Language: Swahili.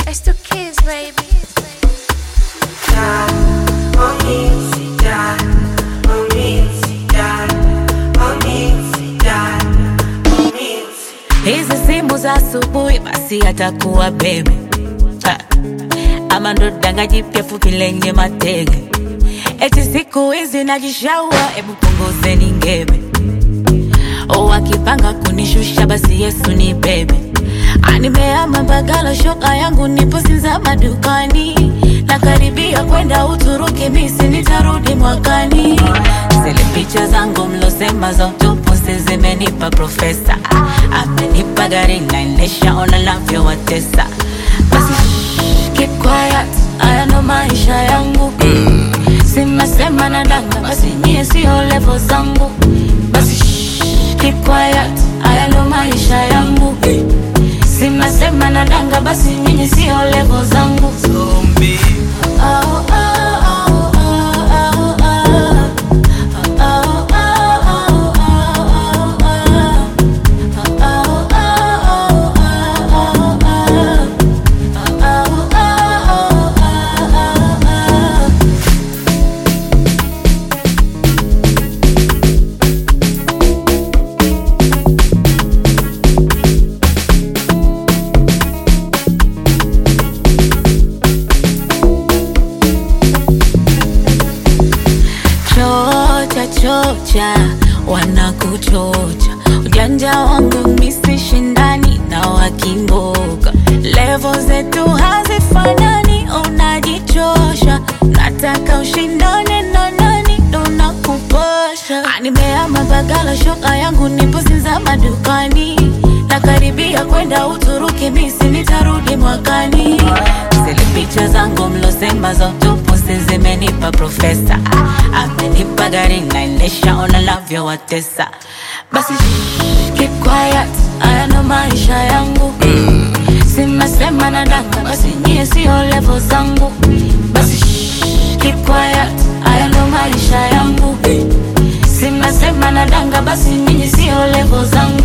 It's the kids, baby. hizi simu za asubuhi basi atakuwa bebe Ha. ama ndo danga jipya fupi lenye matege eti siku hizi najishaua hebu punguzeni ngebe o akipanga kunishusha basi yesu ni bebe animeama bagala shoka yangu nipo sinza madukani nakaribia kwenda uturuki misi nitarudi mwakani zile picha zangu mlosema za utupusi zimenipa profesa amenipa gari naendesha ona navyowatesa basi shh, keep quiet haya ndo maisha yangu simesema na danga basi nyie sio levo zangu basi shh, keep quiet haya ndo maisha yangu simesema na danga basi nyinyi sio levo zangu Zombie. Oh, oh, oh, oh, oh, oh. Oh, oh, oh, oh, oh, oh. chocha chocha wanakuchocha ujanja wangu misi shindani na wakimboga levo zetu hazifanani unajichosha nataka ushindane na nani ndo nakupasha nimeama bagala shoka yangu nipo sinza madukani nakaribia kwenda uturuki misi nitarudi mwakani zile picha zangu mlosema za utupusi zimenipa profesa amenipa gari naendesha ona navyowatesa basi shh, keep quiet haya ndo maisha yangu simesema na danga basi nyie sio levo zangu basi shh, keep quiet haya ndo maisha yangu simesema na danga basi nyinyi sio levo zangu